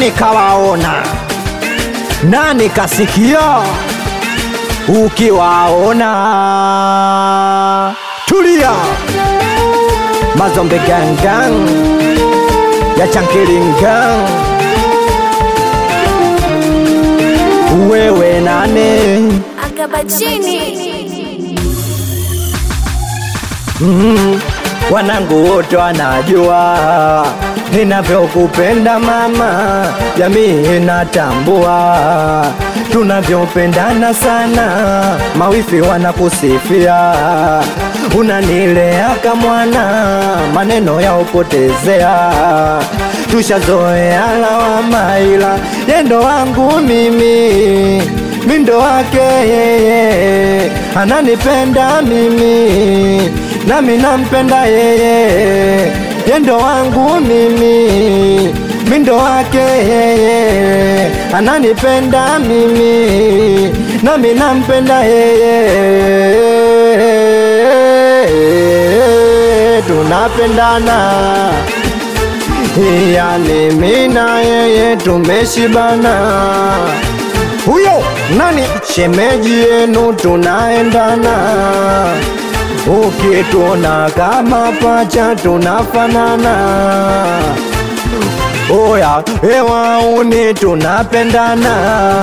nani kawaona nani kasikia ukiwaona tulia mazombe gangang ya chankilingang wewe nane Akabachini. wanangu wote wanajua ninavyokupenda mama, jamii inatambua tunavyopendana sana, mawifi wanakusifia, unanilea kamwana, maneno ya upotezea, tushazoea lawama, ila yendo wangu mimi mindo wake yeye ananipenda mimi nami nampenda yeye yendo wangu mimi mindo wake yeye ananipenda mimi nami nampenda yeye tunapendana yani mina yeye tumeshibana huyo nani shemeji yenu tunaendana ukituna kama pacha tunafanana oya ewauni tunapendana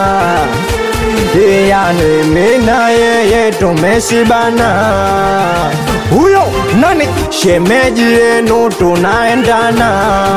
yani mina yeye tumeshibana huyo nani shemeji yenu tunaendana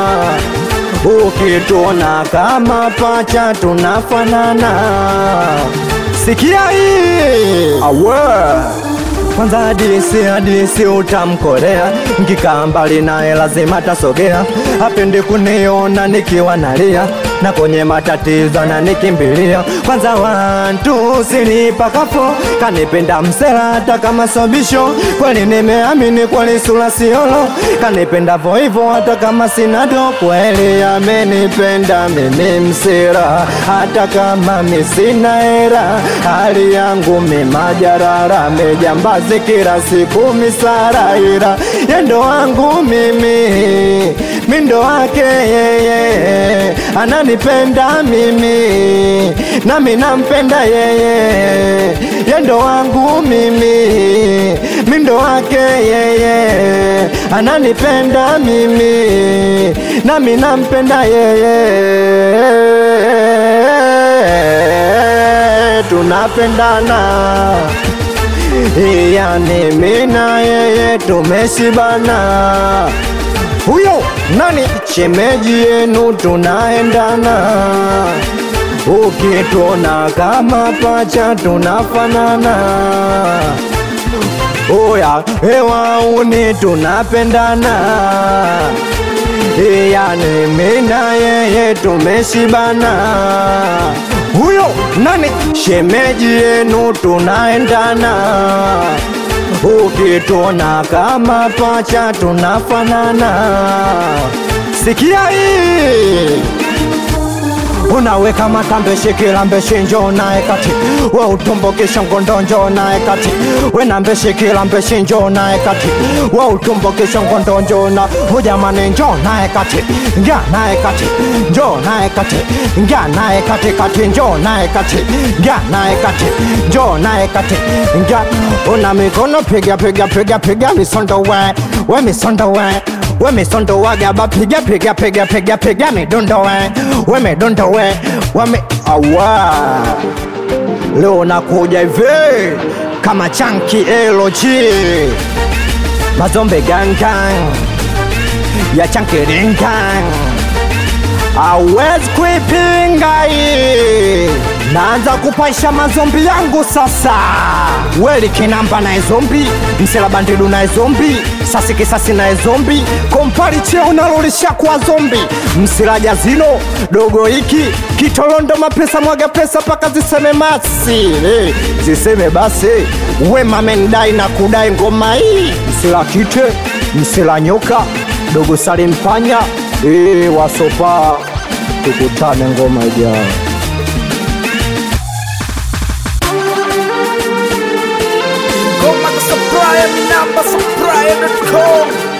ukituna kama pacha tunafanana sikia hii awe kwanza hadisi hadisi utamkolea nkikaa mbali naye lazima tasogea apende kuniona nikiwa nalia na kwenye matatizo na nikimbilia kwanza wantu sinipakafo kanipenda msela hata kama sobisho kweli nimeamini kweli sura siolo kanipenda voivo hata kama sinado kweli amenipenda mimi msela hata kama misina hera hali yangu mimajarara mejambazi kila siku misaraira yendo wangu mimi mindo wake yeye ananipenda mimi nami nampenda yeye yendo wangu mimi mindo wake yeye ananipenda mimi nami nampenda yeye tunapendana yani mina yeye tumeshibana huyo nani shemeji yenu tunaendana ukituna kama pacha tunafanana oya ewauni tunapendana yani mina yeye tumeshibana huyo nani shemeji yenu tunaendana ukituna kama pacha tunafanana sikia hii unaweka matambe shikila mbeshe njo naye kati we utumbukisha ngondo njo naye kati we na mbeshe kila mbeshe njo naye kati we utumbukisha ngondo njo na hujamani njo naye kati ngya naye kati njo naye kati ngya naye kati kati njo naye kati ngya naye kati njo naye kati ngya una mikono piga piga piga piga misondo we we misondo we we misondo wagaba piga piga piga piga piga midundo we we midundo we we mi awa leo nakuja hivi kama chanki eloji mazombe gangang ya chanki ringang awezi kuipinga hii naanza kupaisha mazombi yangu sasa weli kinamba naye zombi msela bandidu naye zombi sasi kisasi naye zombi kompali cheo nalolisha kwa zombi msilaja zino dogo hiki kitolondo mapesa mwaga pesa paka ziseme masi hey, ziseme basi we mamendai na kudai ngoma hii msila kite msila nyoka dogo salimpanya hey, wasopa tukutane ngoma ijao Goma na Supplier, mi namba supplier.com